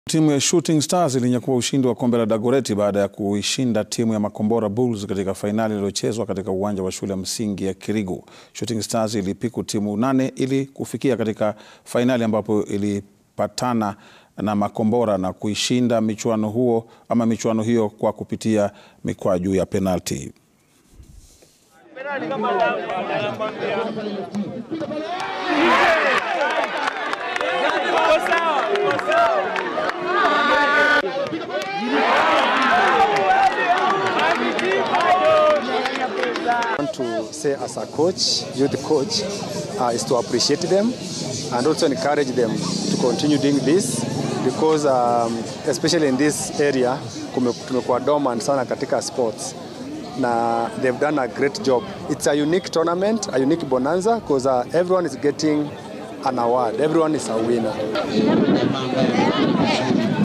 Timu ya Shooting Stars ilinyakua ushindi wa kombe la Dagoretti baada ya kuishinda timu ya Makombora Bulls katika fainali iliyochezwa katika uwanja wa shule ya msingi ya Kirigu. Shooting Stars ilipiku timu nane ili kufikia katika fainali ambapo ilipatana na Makombora na kuishinda michuano huo ama michuano hiyo kwa kupitia mikwaju ya penalti. want to say as a coach, youth coach, uh, is to appreciate them and also encourage them to continue doing this because um, especially in this area kume- tumekuwa dormant sana katika sports na they've done a great job. It's a unique tournament, a unique bonanza because uh, everyone is getting an award. Everyone is a winner.